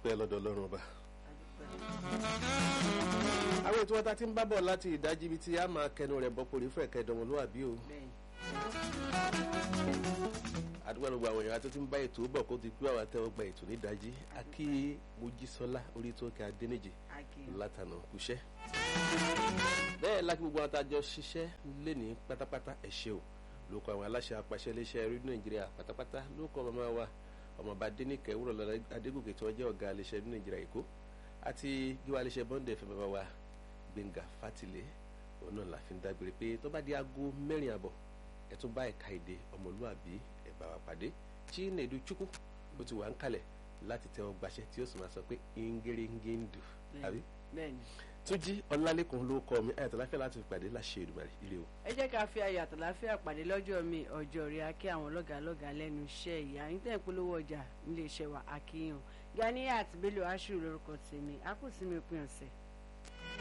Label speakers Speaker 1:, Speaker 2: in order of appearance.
Speaker 1: adúpẹ́ lọ́dọ̀ ọlọ́run ọba. àwọn ètò ọ̀tá tí ń bá bọ̀ láti ìdájí ibi tí a máa kẹnu rẹ̀ bọ́ porí fún ẹ̀kẹ́ ìdánwòlúwàbí o. àdúgbò gbogbo àwọn èèyàn tó ti ń bá ètò bọ̀ kó ti pé àwọn àtẹwọ́ gba ètò nídàájí akí mojísọ́lá orí tó kẹ́ adéníjì látànà kúṣẹ́. bẹ́ẹ̀ láti gbogbo àwọn àtàjọ ṣiṣẹ́ lé ní pátápátá ẹ ṣé o ló kọ àwọn aláṣẹ apàṣẹ iléeṣẹ́ rédíò nàìjíríà pátápátá ló kọ màmá wa ọmọọba adẹnìkẹ wúrọ lọlá adégòkè tí wọn jẹ ọgá iléeṣẹ́ rédíò nàìjíríà èkó àti gíwá iléeṣẹ́ bọndẹ fẹmẹ bá wa gbẹngà fátìlẹ òun náà la fi ń dágbére pé tó bá di aago mẹ́rin àbọ̀ ẹ tún bá ẹ̀ka èdè ọmọlúàbí ẹ bá wa pàdé chinedu chukwu ó ti wà ń kalẹ̀ láti tẹ́wọ́ gbaṣẹ́ tí ó sì máa sọ pé ingeringendu àbí túnjí ọlálẹ́kùn ló kọ́ mi ayàtọ̀ láfíà láti pàdé láṣẹ Èdùmàrè ire o.
Speaker 2: ẹ jẹ́ ká fi ayọ̀ àtàláfíà pàdé lọ́jọ́ mi ọjọ́ rí akí àwọn lọ́gàálọ́gàá lẹ́nu iṣẹ́ ìyá yín tẹ̀ ń polówó ọjà nílé iṣẹ́ wa akíyàn Ganiat Bello Ashiru lórúkọ tèmi a kò sí mi pín ọ̀sẹ̀.